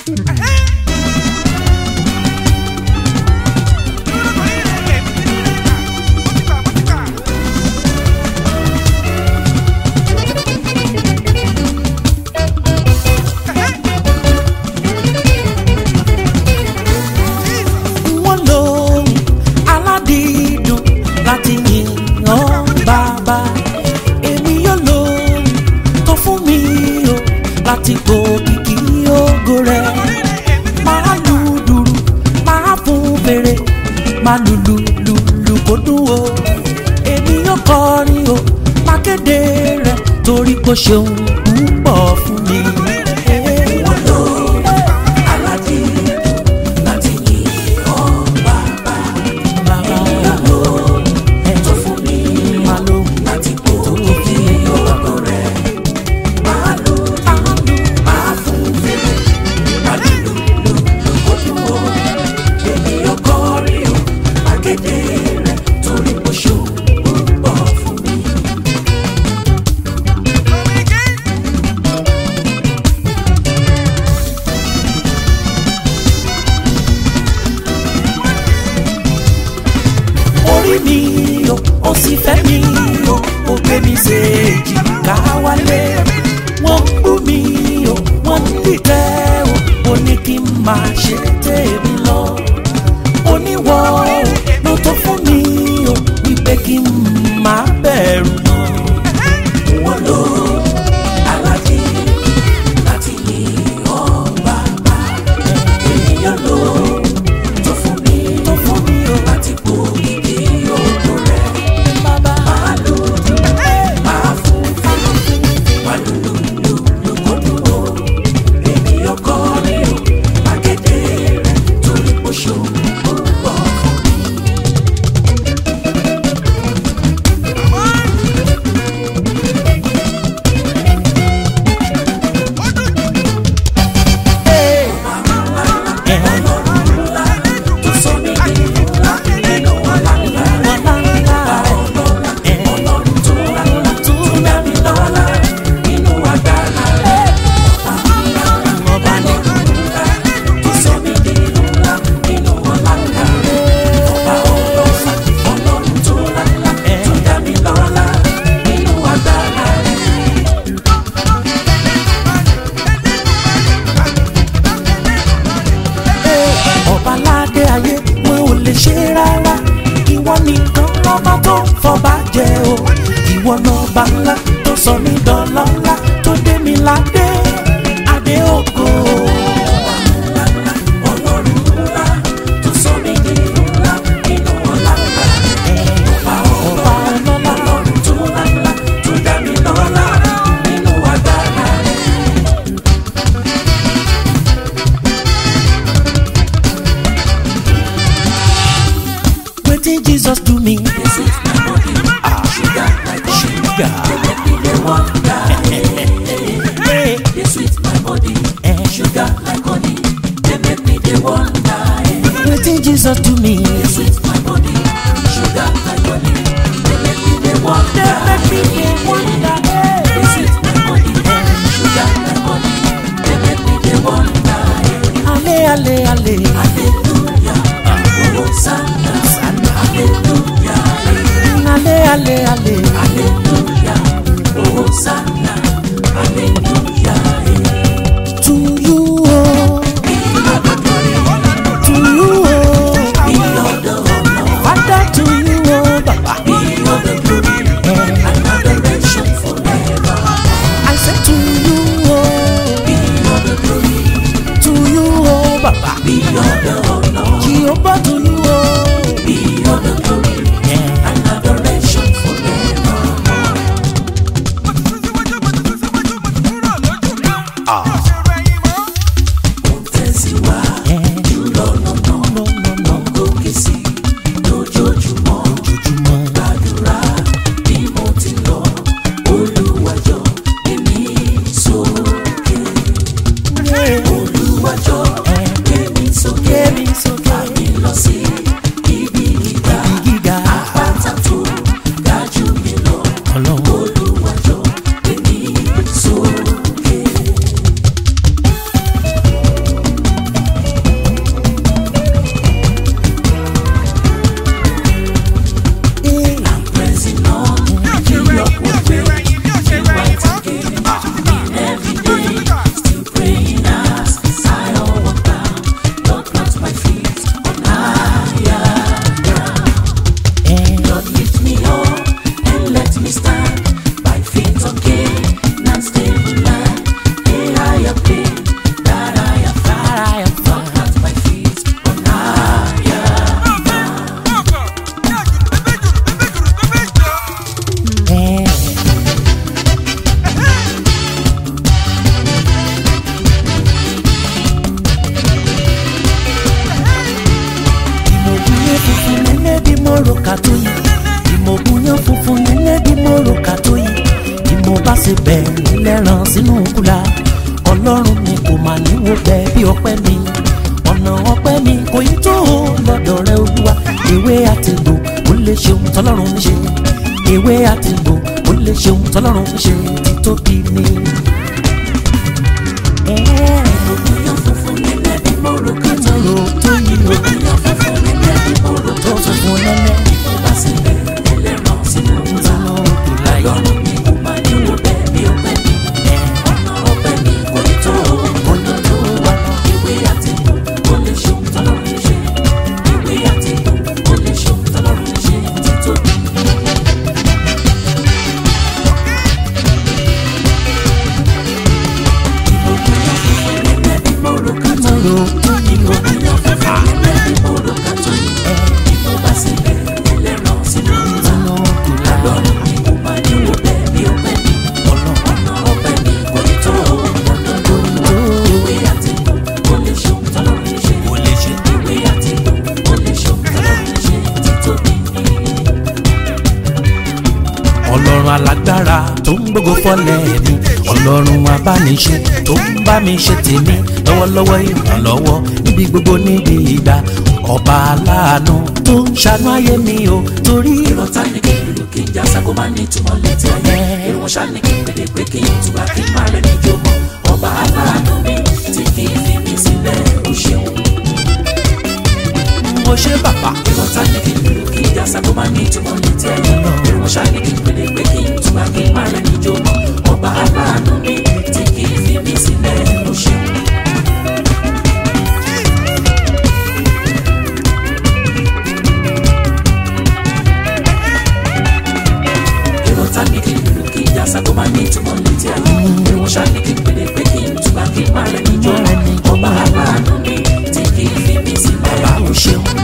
wọ́n lóhùn aládìídùn láti yìn ọ́ bàbá èmi yóò lóhùn tó fún mi o láti gòkìkì ògo rẹ̀ máa lu dùrù máa fún fèrè máa lùlù lùlù kó dùn o èmi yóò kọrin o máa kéde rẹ̀ torí kò ṣeun púpọ̀ fún mi. wọ́n lóhùn aládìídùn láti yìn ọ́ bàbá bàbá ẹ̀ tó fún mi máa lò láti kó kí ọkọ rẹ̀ máa lò máa fún fèrè máa lùlù lùlù kó dùn ó èmi ọkọ rí o akéde rẹ̀ torí kò ṣó púpọ̀ fún mi. orí mi o ó sì fẹ́ mi o ó gbé mi séèjì ká wálé wọ́n ń bú mi o wọ́n ń dìtẹ́ o ó ní kí n máa ṣe tèmi lọ oníwọ̀ o ló tó fún mi o wípé kí n máa bẹ̀rù mọ́. wọ́n lò aládé láti yìn ọ́ bàbá ènìyàn lò tó fún mi tó fún mi o láti kó igi òkú rẹ̀ bàbá máa lò máa fún fún máa lò lò lò lò kó dùn ó ènìyàn kọ́ ni o akéde rẹ̀ torí kò ṣó ó pọ̀ fún mi. tó sọ mí di ńlá nínú ọ̀la ńlá ọlọ́run tó ńlá tó dá mi lọ́lá nínú agbára rẹ̀ ọba ní ńlá tó sọ mí di ńlá nínú ọ̀la ńlá ọba ọlọ́sà ọlọ́run tó ńlá tó dá mi lọ́lá nínú agbára rẹ̀. ọba ládé ayé wọn ò lè ṣe rárá ìwọ nìkan lọ́ba tó ń fọba jẹ o ìwọ lọ́ba ńlá tó sọ mí dọ́lọ́lá tó dé mi ládé adé ògo. ọlọ́run ńlá tó sọ mí di ńlá nínú ọ̀la ńlá ọba ọba ọlọ́lá ọlọ́run tó ńlá tó dá mi lọ́lá nínú agbára rẹ̀. wetin jesus do me. ah sugar like sugar. Hey. They sweet my body, Eh. sugar like honey. They make me they wonder. eh. wetin jesus do me. They sweet my body, sugar like honey. They make me they wonder. make me dey wonder. They sweet my body, sugar like honey. They make me they wonder. eh. ale ale ale. Hallelujah, oh Hosanna, Hallelujah, eh. ale ale ale. Hallelujah, oh Hosanna, Hallelujah. eh. to you o. to you o. Be all the honor, father to you o baba. be all the glory, and adoration forever. i say to you o. Be all the glory, to you o baba. be all the honor, jehovah to you o. be all the glory, and adoration forever. wo bẹ́ẹ̀ bí ọpẹ́ mi ọ̀nà ọpẹ́ mi kò yí tó o lọ́dọ̀ rẹ olúwa ewé àtẹ̀gbò ó lè ṣeun tọ́lọ́run ń ṣe ewé àtẹ̀gbò ó lè ṣeun tọ́lọ́run ń ṣe títóbi ni. Ìyá funfun nílẹ̀ bí mo rò ká tó yí. Tọ́lọ́ tó yí o Ìyá funfun nílẹ̀ bí mo rò ká tó tó yí. funfun lẹ́lẹ́ Bá sílẹ̀ ẹlẹ́ran sínú ta. tọ́lọ́ òkè láyé. Ọlọ́run mi kò máa ní wo bẹ́ẹ̀ bí ọpẹ́ mi. Ọ̀nà ọpẹ́ mi kò ní tó o. Ọ̀nà tó wà Ìwé àtẹ̀kù kò lè ṣeun tọ́lọ́run ń ṣe. Ìwé àtẹ̀kù kò lè ṣeun tọ́lọ́run ń ṣe. Títóbi nílẹ̀ bí mo rò ká tó yí. tọ́lọ́ tó yí o Ìyá funfun nílẹ̀ bí mo rò ká tó yí. Bá sílẹ̀ ẹlẹ́ran sínú ta. tọ́lọ́ òkè láyé. Ọlọ́run mi kò máa ní wo bẹ́ẹ̀ bí ọpẹ́ mi. Ọ̀nà ọpẹ́ mi kò ní tó o. Ọ̀nà tó wà. Ìwé àtẹ̀kù kò lè ṣeun tọ́lọ́run ń ṣe. Kò lè ṣe. Ìwé àtẹ̀kù kò lè ṣeun tọ́lọ́run ń ṣe. Títóbi ni. ọlọ́run alágbára tó ń gbógo fọ́lẹ̀ mi ọlọ́run abániṣe tó ń bá mi ṣe tèmi lọ́wọ́lọ́wọ́ ìrànlọ́wọ́ níbi gbogbo níbi ìgbà ọba aláàánú tó ń ṣàánú ayé mi o torí Ìrọ̀tá ni kí n lù kí n já sákó máa ní ìtumọ̀ létí ayé. Ìrùn ṣá ni kí n pèdè pé kí n túbà kí n má rẹ̀ ní ìjọba. Ọba aláàánú mi tí kì í fi mí sílẹ̀ ó ṣeun. mo ṣe bàbá Ìrọ̀tá ni kí n lù kí n já sákó máa ní ìtumọ̀ létí ayé. Ìrùn ṣá ni kí n pèdè pé kí n túbà kí n má rẹ̀ ní ìjọba. Ọba aláàánú mi tí kì í fi mí sílẹ̀ ó ṣeun. Ìrọ̀tá ni kí n lù kí n já sákó máa ní ìtumọ̀ létí ayé. Ìrùn ṣá ni kí n pèdè pé kí n túbà kí n má rẹ̀ ní ìjọba. Ọba aláàánú mi tí kì í fi mí sílẹ̀ bá ó o ṣeun. ṣeun.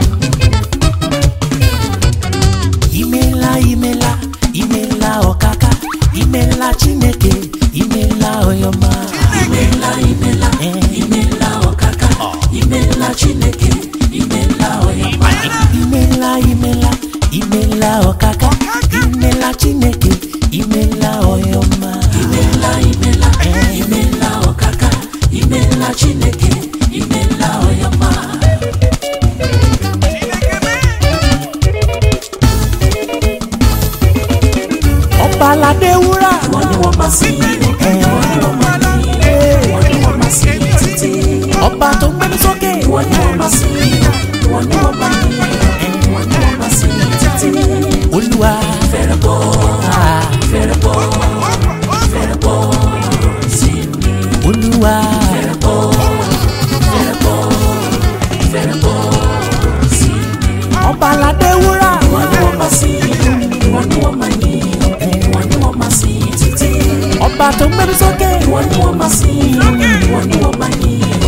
imela imela imela ọ̀kàkà imela chineke imela ọyọmọ. Imela imela imela ọ̀kàkà imela Chineke imela ọ̀yàmá. imela imela imela ọ̀kàkà imela chineke imela ọyọmọ. Imela imela imela ọ̀kàkà imela Chineke imela ọ̀yàmá. ọba aládé wúrà. Wọ́n ní wọ́n máa sìn yín o, wọ́n ní wọ́n máa yìn yín, wọ́n ní wọ́n máa sìn yín títí. ọba tó gbé mi sókè. Wọ́n ní wọ́n máa sìn yín o, wọ́n ní wọ́n máa yìn yín, wọ́n ní wọ́n máa sìn yín títí. olúwa. Fẹ́rẹ̀ bọ́, fẹ́rẹ̀ bọ́, fẹ́rẹ̀ bọ́ sí mi. olúwa. Fẹ́rẹ̀ bọ́, fẹ́rẹ̀ bọ́, fẹ́rẹ̀ bọ́ sí mi. ọba aládé wúrà. Wọ́n ní wọ́n máa sìn yín, wọ́n ní wọ́n máa yìn yín, wọ́n ní wọ́n máa sìn yín títí. ọba tó gbé mi sókè. Wọ́n ní wọ́n máa sìn yín, wọ́n ní wọ́n máa yìn yín,